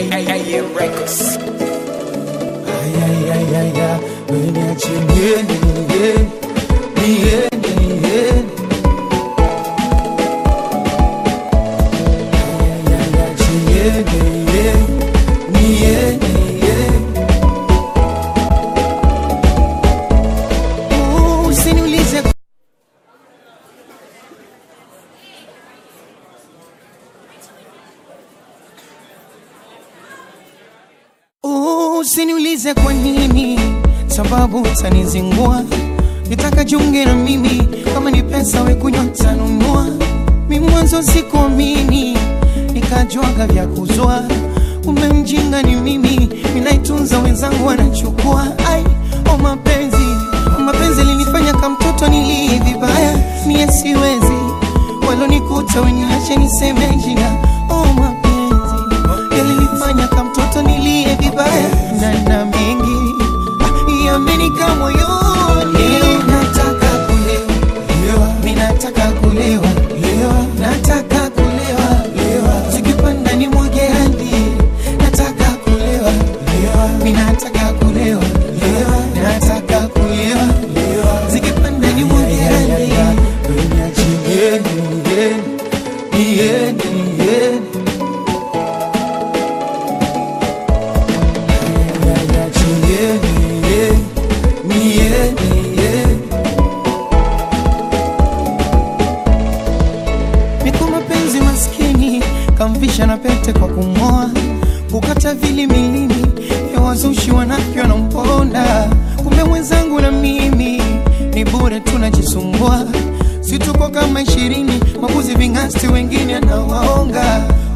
AM Records. Ayayayaya, niache niende, niende, niende, niende. Ayayaya, niende, niende, niende, niende. Uh, Usiniulize Uh, Usiniulize kwa nini, sababu utanizingua. Nitaka junge na mimi, kama ni pesa we kunywa tanunua. Mi mwanzo sikuamini, nikajwaga vya kuzwa. Umemjinga ni mimi, ninaitunza wenzangu wanachukua. Ai, o mapenzi, o mapenzi linifanya kama mtoto nilie vibaya. Mie siwezi, walonikuta weniache niseme jina. O mapenzi, yalinifanya kama mtoto nilie vibaya na na mengi ah, yamenika moyoni. Nataka kulewa, mi nataka kulewa, nataka kulewa, zikipanda ni mwage hadi. Nataka kulewa, mi nataka kulewa, nataka kulewa, zikipanda ni mwage hadi. Niende, niende, niende. Niko mapenzi maskini kamvisha na pete kwa kumoa kukata vili milini ya wazushi wanafyo wanamponda kumbe mwenzangu na mimi ni bure tunajisumbua situko kama ishirini mabuzi vingasti wengine anawaonga